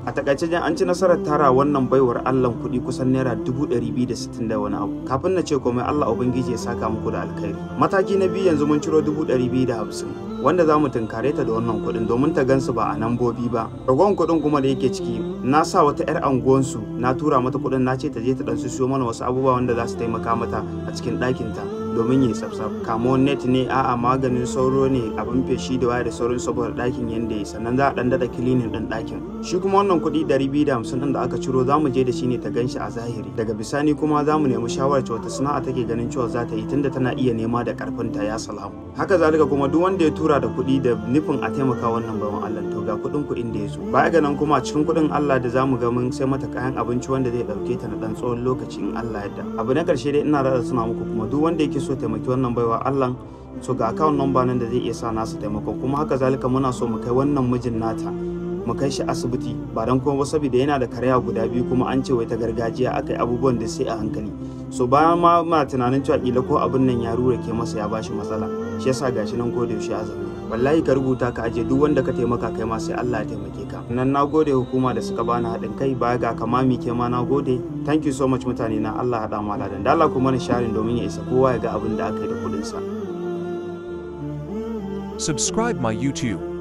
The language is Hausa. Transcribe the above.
a takaice jan an ci nasarar tara wannan baiwar allah kuɗi kusan naira dubu ɗari biyu da sittin da wani abu kafin na ce komai allah ubangiji ya saka muku da alkhairi mataki na biyu yanzu mun ciro dubu ɗari biyu da hamsin wanda za mu tunkare ta da wannan kuɗin domin ta gansu ba a nambobi ba ragon kuɗin kuma da yake ciki na sa wata 'yar anguwansu na tura mata kuɗin na ce ta je ta ɗan siyo mana wasu abubuwa wanda za su taimaka mata a cikin ɗakinta domin yi tsaftsaf kamo net ne a'a maganin sauro ne abin feshi da waya da sauran saboda ɗakin yanda ya sannan za a ɗan daɗa kilinin ɗin ɗakin shi kuma wannan kuɗi ɗari biyu da hamsin ɗin da aka ciro za mu je da shi ne ta gan shi a zahiri daga bisani kuma za mu nemi shawarar wata sana'a take ganin cewa za ta yi tunda tana iya nema da ƙarfinta ya salamu haka zalika kuma duk wanda ya tura da kuɗi da nufin a taimaka wannan bawan Allah to ga kuɗin kuɗin da ya zo baya ga nan kuma a cikin kuɗin Allah da zamu ga mun sai mata kayan abinci wanda zai ɗauke ta na ɗan tsawon lokaci in Allah yadda abu na ƙarshe dai ina da suna muku kuma duk wanda yake so taimaki wannan baiwa Allah so ga account number nan da zai iya sa nasu taimakon kuma haka zalika muna so mu kai wannan mijin nata mu kai shi asibiti ba dan kuma ba saboda yana da karaya guda biyu kuma an ce wai ta gargajiya akai abubuwan da sai a hankali so bayan ma muna tunanin cewa kila ko abin nan ya rura ke masa ya bashi matsala shi yasa gashi nan ko da yaushe a zaune wallahi ka rubuta ka aje duk wanda ka taimaka kai ma sai Allah ya taimake ka nan na gode hukuma da suka bani haɗin kai baya ga kamami ke ma na gode thank you so much mutane na Allah haɗa mu aladan da Allah kuma na sharing domin ya isa kowa ya ga abin da aka yi da kuɗin sa Subscribe my YouTube.